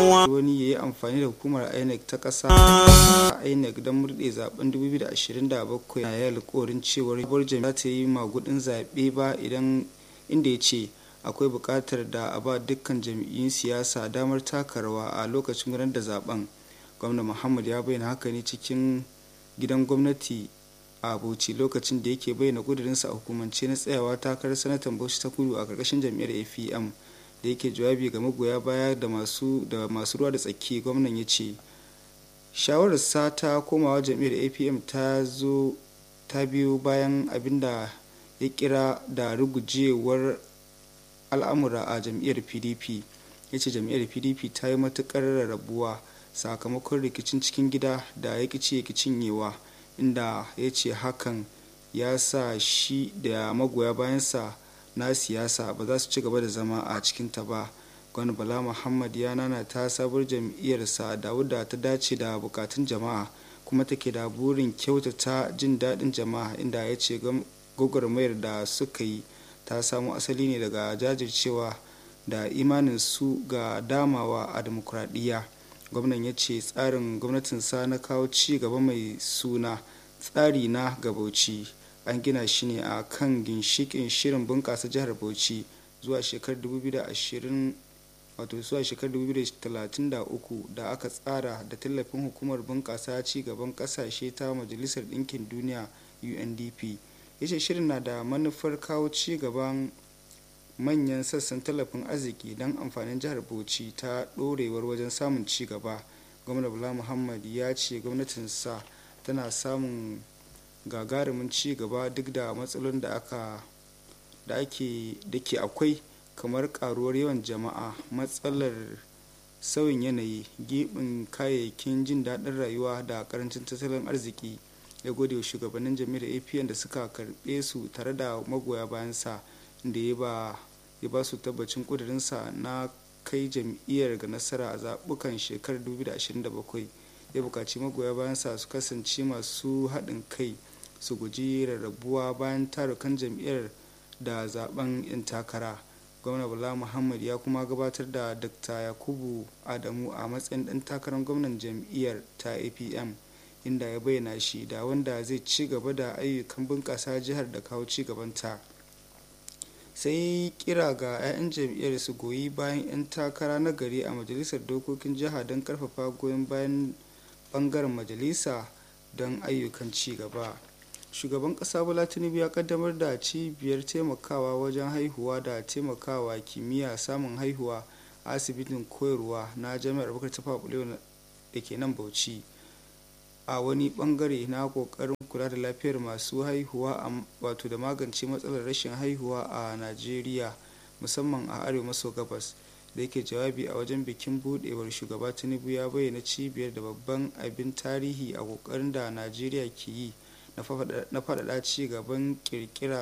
kowa wani ya yi amfani da hukumar inec ta ƙasa inec don murɗe zaben 2027 na yi alkawarin cewar sabuwar jami'a ta yi magudin zaɓe ba idan inda ya ce akwai buƙatar da a ba dukkan jam'iyyun siyasa damar taka rawa a lokacin gudanar da zaben gwamna muhammad ya bayyana haka ne cikin gidan gwamnati a bauchi lokacin da yake bayyana kudurinsa a hukumance na tsayawa takarar sanatan bauchi ta kudu a karkashin jam'iyyar apm da yake jawabi ga magoya baya da masu da masu ruwa da tsaki gwamnan ya ce shawararsa ta komawa jam'iyyar apm ta zo ta biyo bayan abin da ya kira da rugujewar al'amura a jam'iyyar pdp ya ce jam'iyyar pdp ta yi matukar rarrabuwa sakamakon rikicin cikin gida da ya kici ya cinyewa inda ya ce hakan ya sa shi da magoya bayansa na siyasa ba za su ci gaba da zama a cikinta ba gwani bala muhammad ya nana ta sabuwar jam'iyyarsa da wadda ta dace da bukatun jama'a kuma take da burin kyautata jin daɗin jama'a inda ya ce gwagwarmayar da suka yi ta samo asali ne daga jajircewa da imanin su ga damawa a demokuraɗiyya gwamnan ya ce tsarin gwamnatinsa na kawo ci gaba mai suna tsari na gabauci an gina shi ne a kan ginshikin shirin bunƙasa jihar bauchi zuwa shekarar 2020 wato zuwa shekarar 2033 da aka tsara da tallafin hukumar bunƙasa ci gaban ƙasashe ta majalisar ɗinkin duniya undp ya ce shirin na da manufar kawo ci gaban manyan sassan tallafin arziki don amfanin jihar bauchi ta ɗorewar wajen samun ci gaba gwamna bala muhammad ya ce gwamnatinsa tana samun gagarumin ci gaba duk da matsalolin da aka da ake da ke akwai kamar karuwar yawan jama'a matsalar sauyin yanayi gibin kayayyakin jin daɗin rayuwa da karancin tattalin arziki ya gode wa shugabannin jami'ar apn da suka karɓe su tare da magoya bayansa da ya ba ya ba su tabbacin kudurinsa na kai jam'iyyar ga nasara a zaɓukan shekarar 2027 ya buƙaci magoya bayansa su kasance masu haɗin kai su guji rarrabuwa bayan tarukan jam'iyyar da zaben 'yan takara gwamna bala muhammad ya kuma gabatar da dr yakubu adamu a matsayin ɗan takarar gwamnan jam'iyyar ta apm inda ya bayyana shi da wanda zai ci gaba da ayyukan bunƙasa jihar da kawo ci gabanta sai kira ga 'ya'yan jam'iyyar su goyi bayan 'yan takara na gari a majalisar dokokin jiha don karfafa goyon bayan bangaren majalisa don ayyukan ci gaba shugaban kasa bola tinubu ya kaddamar da cibiyar taimakawa wajen haihuwa da taimakawa kimiyya samun haihuwa a asibitin koyarwa na jami'ar bakar ta da ke nan bauchi a wani bangare na kokarin kula da lafiyar masu haihuwa a wato da magance matsalar rashin haihuwa a najeriya musamman a arewa maso gabas da yake jawabi a wajen bikin budewar shugaba tinubu ya bayyana cibiyar da babban abin tarihi a kokarin da najeriya ke yi na faɗaɗa ci gaban kirkira